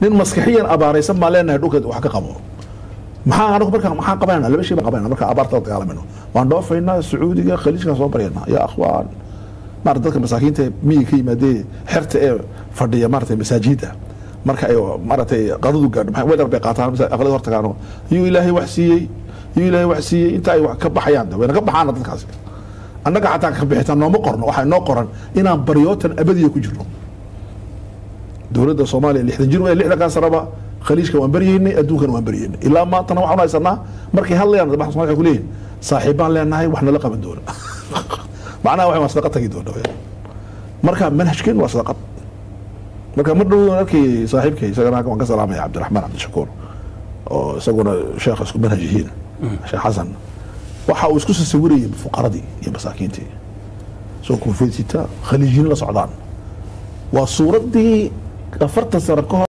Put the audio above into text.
nin maskixiyan abaaraysan baan leenahay dhulka wax ka qabo maxaa anagu marka maxaan qabanayna laba shay baan qabanayna marka abaarta la dagaalamayno waan dhoofaynaa sacuudiga khaliijkan soo baryaynaa yaa akhwaan maarata dadka masaakiinta miyiga ka yimaadee xerta ee fadhiya maarata masaajida marka ay maaragtay qadadu gaadho maxay weedar bay qaataan masa aqlada hortagaano yuu ilaahay wax siiyey yuu ilaahay wax siiyey inta ay wax ka baxayaan de wayna ka baxaana dadkaasi annaga xataa ka bixitaan nooma qorno waxaa inoo qoran inaan baryootan abadiya ku jirno dowladda soomaaliya lixdan jir wey lixdankaa sanaba khaliijka waan baryeynay adduunkana waan baryeynay ilaa maantana waxaan haysanaa markay hadlayaan madaxda Soomaaliya waxay ku leeyihin saaxiibaan leenahay wax nala qaban doona macnaha waxay waa sadaqa tagi doona weyaan. marka manhajkeen waa sadaqad marka mar dhow arkay saaxiibkay isagana waan ka salaamaya cabdiraxmaan cabdishakuur oo isaguna sheekha isku manhaj yihiin sheekh xasan waxa uu isku sasawirayay fuqaradii iyo masaakiintii soo koofeysita khaliijiin la socdaan waa suuraddii afartan sano ka hor